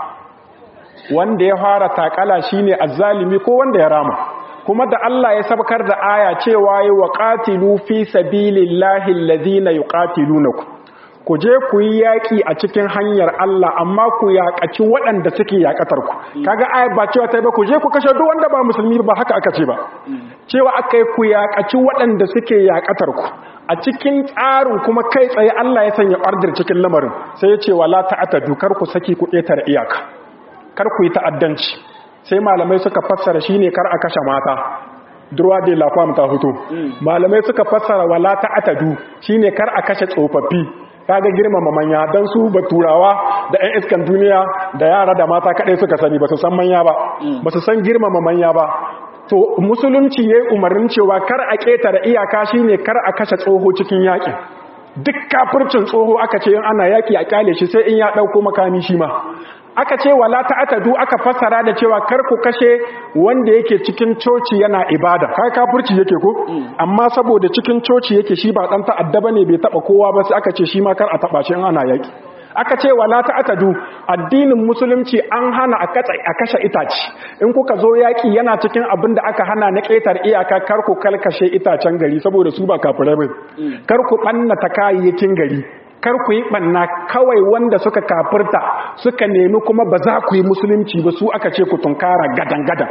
wanda ya fara takala shine azzalimi ko wanda ya rama kuma da Allah ya sabkar da aya cewa yi wa qatilu fi sabilillahi alladhina yuqatilunakum ku je ku yi yaƙi a cikin hanyar Allah amma ku yaƙaci waɗanda suke yaƙatar ku kaga ayat ba cewa ta ba ku je ku kashe duk wanda ba musulmi ba haka aka ce ba cewa aka yi ku yaƙaci waɗanda suke yaƙatar ku a cikin tsarin kuma kai tsaye Allah ya sanya order cikin lamarin sai ya ce wala ta'atadu kar ku saki ku ƙetare iyaka kar ku yi ta'addanci sai malamai suka fassara shine kar a kashe mata durwa de la femme ta fito malamai suka fassara wala ta'atadu shine kar a kashe tsofaffi kaga girmama manya dan su baturawa da ƴan iskan duniya da yara da mata kadai suka sani ba su san manya ba ba su san girmama manya ba to musulunci yayi umarnin cewa kar a ketare iyaka shine kar a kashe tsoho cikin yakin duk kafircin tsoho aka ce in ana yaki a kyale shi sai in ya dauko makami shi ma aka ce wala ta'atadu aka fassara da cewa kar ku kashe wanda yake cikin coci yana ibada kai kafirci yake ko amma saboda cikin coci yake shi ba dan ta'adda bane bai taba kowa ba sai aka ce shi ma kar a taba shi in ana yaki aka ce wala ta'atadu addinin musulunci an hana a katsa a kashe itace in kuka zo yaki yana cikin abin da aka hana na ketar iyaka kar ku kalkashe itacen gari saboda su ba kafirai ba kar ku banna ta kayayyakin gari kar ku yi ɓanna kawai wanda suka kafirta suka nemi kuma ba za ku yi musulunci ba su aka ce ku tunkara gadan-gadan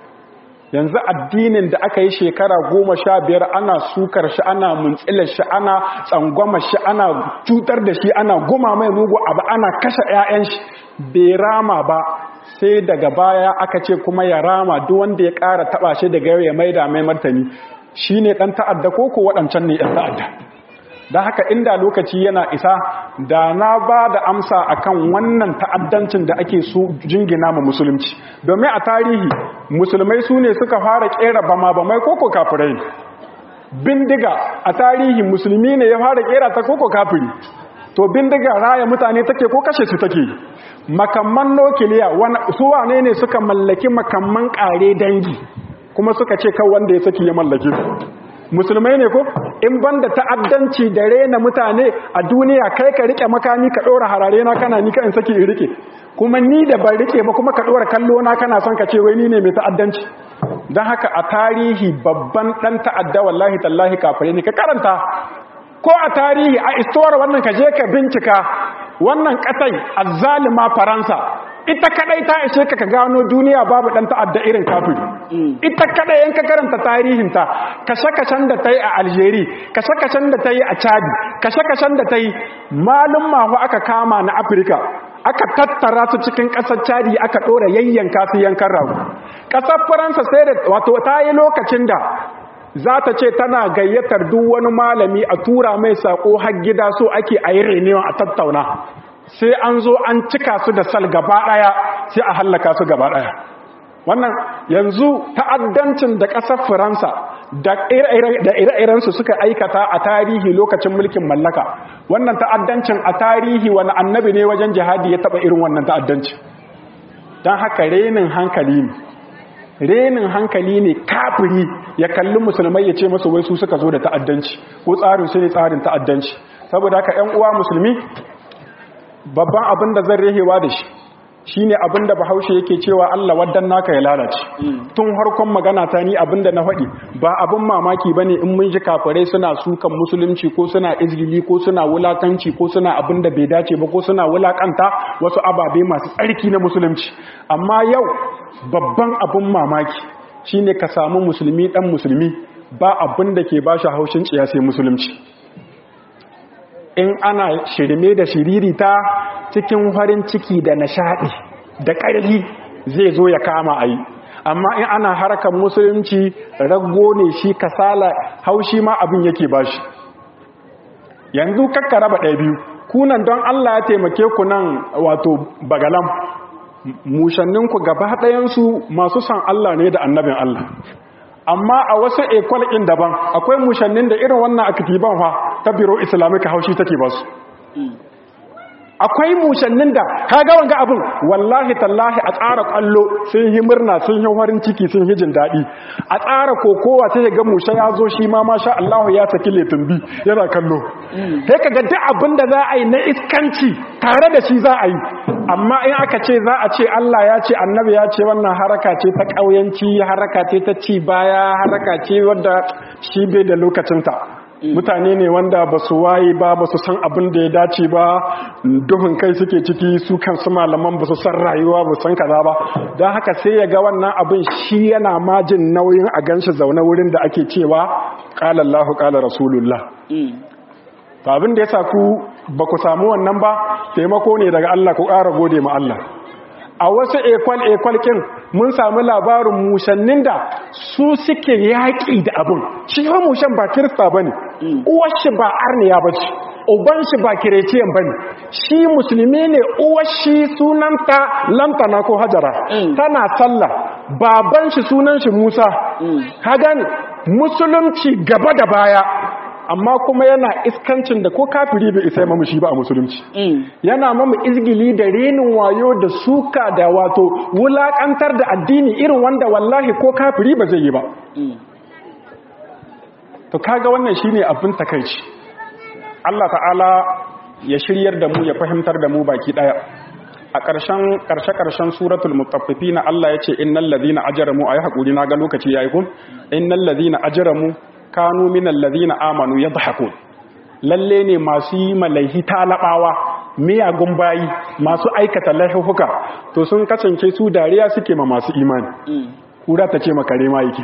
yanzu addinin da aka yi shekara goma sha biyar ana sukar shi ana muntsilar shi ana tsangwama shi ana cutar da shi ana goma mai mugu abu ana kashe 'ya'yan shi bai rama ba sai daga baya aka ce kuma ya rama duk wanda ya ƙara taɓa shi daga yau ya maida mai martani shi ne ɗan ta'adda ko ko waɗancan ne ɗan ta'adda don haka inda lokaci yana isa da na ba da amsa akan wannan ta'addancin da ake su jingina ma musulunci domin a tarihi musulmai su ne suka fara kera bama bamai koko kafirai bindiga a tarihi musulmi ne ya fara kera ta koko kafiri to bindiga raya mutane take ko kashe su take makamman nukiliya su wane ne suka mallaki makamman kare dangi kuma suka ce kan wanda ya saki ya mallake su musulmai ne ko in banda ta'addanci da rena mutane a duniya kai ka rike makami ka dora harare na kana ni ka in saki in rike kuma ni da ban rike ba kuma ka dora kallo na kana son ka ce wai ni ne mai ta'addanci dan haka a tarihi babban dan ta'adda wallahi tallahi kafire ne ka karanta ko a tarihi a istuwar wannan ka je ka bincika wannan katai azzalima faransa ita kadai ta ishe ka gano duniya babu dan ta'adda irin kafiri ita kadai in ka karanta tarihinta kashe-kashen da ta yi a Algeria kashe-kashen da ta yi a Chad kashe-kashen da ta yi malum mahu aka kama na Afirka aka tattara su cikin ƙasar Chadi aka ɗora yayyanka su yankan rago ƙasar Faransa sai da wato ta yi lokacin da za ta ce tana gayyatar duk wani malami a tura mai sako har gida so ake a yi renewa a tattauna sai an zo an cika su da sal gaba daya sai a hallaka su gaba daya wannan yanzu ta'addancin da ƙasar faransa da ire-irensu suka aikata a tarihi lokacin mulkin mallaka wannan ta'addancin a tarihi wani annabi ne wajen jihadi ya taba irin wannan ta'addancin don haka renin hankali ne renin hankali ne kafiri ya kalli musulmai ya ce masu wai su suka zo da ta'addanci ko tsarin su ne tsarin ta'addanci saboda haka 'yan uwa musulmi babban abin da zan rehewa da shi shine abin da bahaushe yake cewa Allah waddan naka ya lalace tun harkon magana ta ni abin da na faɗi ba abin mamaki bane in mun ji kafirai suna sukan musulunci ko suna izgili ko suna wulakanci ko suna abin da bai dace ba ko suna wulakanta wasu ababe masu tsarki na musulunci amma yau babban abin mamaki shine ka samu musulmi dan musulmi ba abin da ke bashi haushin tsiya sai musulunci in ana shirme da shiririta cikin farin ciki da nishaɗi da ƙarfi zai zo ya kama a yi amma in ana harkar musulunci rago ne shi kasala haushi ma abin yake bashi yanzu kakka raba ɗaya biyu kunan don Allah ya taimake ku nan wato bagalam mushanninku gaba ɗayansu masu san Allah ne da annabin Allah amma a wasu ekwal ɗin daban akwai mushannin da irin wannan akitiban fa ta biro islamika haushi take ba su akwai mushannin da ka ga wanga abin wallahi tallahi a tsara kwallo sun yi murna sun yi farin ciki sun yi jin daɗi a tsara kokowa sai ga musha ya zo shi ma masha Allah ya saki letumbi yana kallo sai ka ga duk abin da za a yi na iskanci tare da shi za a yi amma in aka ce za a ce Allah ya ce annabi ya ce wannan haraka ce ta ƙauyanci haraka ce ta ci baya haraka ce wadda shi bai da lokacinta mutane ne wanda ba su waye ba ba su san abin da ya dace ba duhun kai suke ciki su kansu malaman ba su san rayuwa ba san kaza ba don haka sai ya ga wannan abin shi yana majin nauyin a ganshi zaune wurin da ake cewa qala Allahu qala rasulullah to abin da yasa ku ba ku samu wannan ba taimako ne daga Allah ku ƙara gode ma Allah a wasu ekwal-ekwal kin mun sami labarin mushannin da su suke yaƙi da abin shi yawan mushan ba kirista ba ne uwashi ba arniya ba ce uban shi ba kireciyan ba ne shi musulmi ne uwashi sunanta lantana ko hajara tana sallah baban shi sunan shi musa ka gane musulunci gaba da baya amma kuma yana iskancin da ko kafiri bai isa mamu shi ba a musulunci yana mamu izgili da renin wayo da suka da wato wulakantar da addini irin wanda wallahi ko kafiri ba zai yi ba to kaga wannan shine abin takaici Allah ta'ala ya shiryar da mu ya fahimtar da mu baki daya a ƙarshen ƙarshe-ƙarshen suratul mutaffifina Allah ya ce innal ladina ajramu ayi hakuri na ga lokaci yayi kun innal ladina ajramu kanu minal ladina amanu yadhakun lalle ne masu yi malaihi talabawa miyagun bayi masu aikata laifuka to sun kasance su dariya suke ma masu imani kura ta ce makare ma yake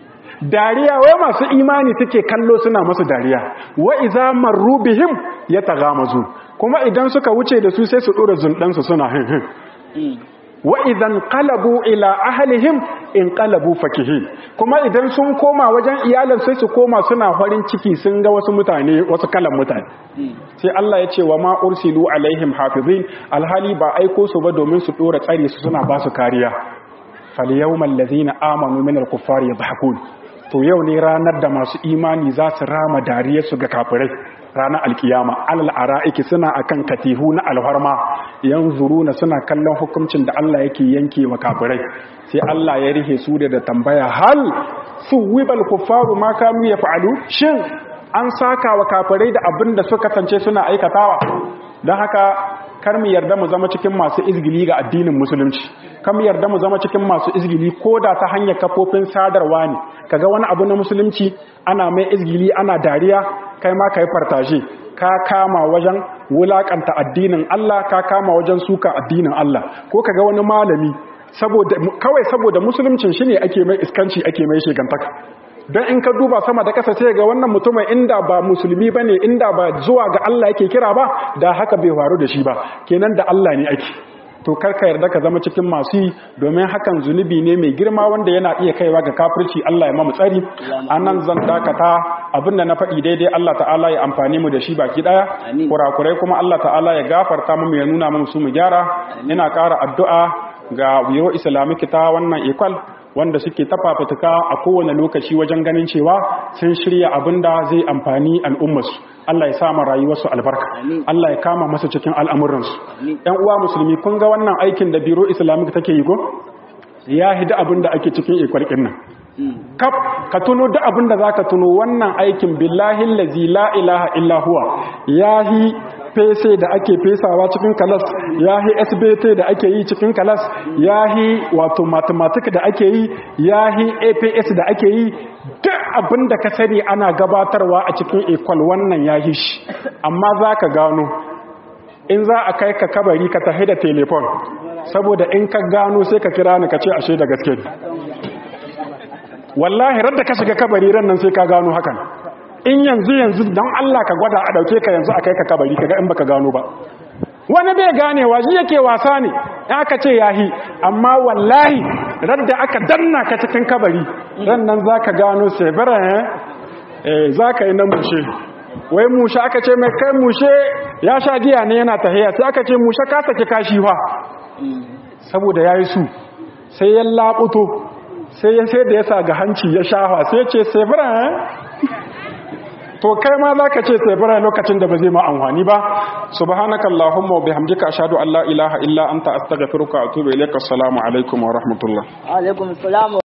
dariya wai masu imani suke kallo suna masu dariya wa iza marru bihim yataghamazu kuma idan suka wuce da su sai su dora zundan su suna hin hin wa idan qalabu ila ahlihim in qalabu fakihin kuma idan sun koma wajen iyalan sai su koma suna farin ciki sun ga wasu mutane wasu kalan mutane sai Allah ya ce wa ma ursilu alaihim hafizin alhali ba aiko su ba domin su dora tsare su suna ba su kariya fal yawmal ladina amanu minal kuffari yadhakun to yau ne ranar da masu imani za su rama dariyarsu ga kafirai ranar alkiyama alal ara'iki suna akan katihu na alharma yanzuruna suna kallon hukuncin da Allah yake yanke wa kafirai sai Allah ya rihe su da tambaya hal suwibal kuffaru ma kanu yaf'alu shin an saka wa kafirai da abin da suka kasance suna aikatawa don haka kar mu yarda mu zama cikin masu izgili ga addinin musulunci kar mu yarda mu zama cikin masu izgili ko da ta hanyar kafofin sadarwa ne kaga wani abu na musulunci ana mai izgili ana dariya kai ma kai fartaje ka kama wajen wulakanta addinin Allah ka kama wajen suka addinin Allah ko kaga wani malami saboda kawai saboda musuluncin shine ake mai iskanci ake mai shegantaka don in ka duba sama da kasa sai ga wannan mutumin inda ba musulmi ba ne inda ba zuwa ga Allah yake kira ba da haka bai faru da shi ba kenan da Allah ne ake to karka yarda ka zama cikin masu yi domin hakan zunubi ne mai girma wanda yana iya kaiwa ga kafirci Allah ya mamu tsari anan zan dakata abinda na faɗi daidai Allah ta'ala ya amfani mu da shi baki daya kurakurai kuma Allah ta'ala ya gafarta mu ya nuna mu su mu gyara ina ƙara addu'a ga biro islamic ta wannan ikwal wanda suke tafafatuka a kowane lokaci wajen ganin cewa sun shirya abin da zai amfani al'ummarsu Allah ya sama rayuwarsu albarka Allah ya kama masu cikin al'amuransu ‘yan uwa musulmi kun ga wannan aikin da biro islamic take yi ko ya hida abin da ake cikin ikwarkin nan kaf ka tuno da abin da za ka tuno wannan aikin billahi lazi la ilaha illa huwa ya hi fese da ake fesawa cikin kalas ya hi sbt da ake yi cikin kalas ya hi wato mathematic da ake yi ya hi aps da ake yi duk abin da ka sani ana gabatarwa a cikin ekwal wannan ya hi shi amma za ka gano in za a kai ka kabari ka tafi da telefon saboda in ka gano sai ka kira ni ka ce ashe da gaske wallahi radda ka shiga kabari ran nan sai ka gano hakan in yanzu yanzu don Allah ka gwada a dauke ka yanzu a kai ka kabari kaga in baka gano ba wani bai ganewa shi yake wasa ne aka ce yahi amma wallahi radda aka danna ka cikin kabari ran nan zaka gano sebara eh zaka yi na mushe wai mushe aka ce mai kai mushe ya sha giya ne yana tahiya sai aka ce mushe ka saki kashi fa saboda yayi su sai ya labuto sai ya sai da ya sa ga hanci ya shafa sai ce sebara to kai ma za ka ce sebara lokacin da ba zai ma amfani ba subhanaka allahumma wa bihamdika ashhadu an la ilaha illa anta astaghfiruka wa atubu ilaik assalamu alaikum wa rahmatullah alaikum salam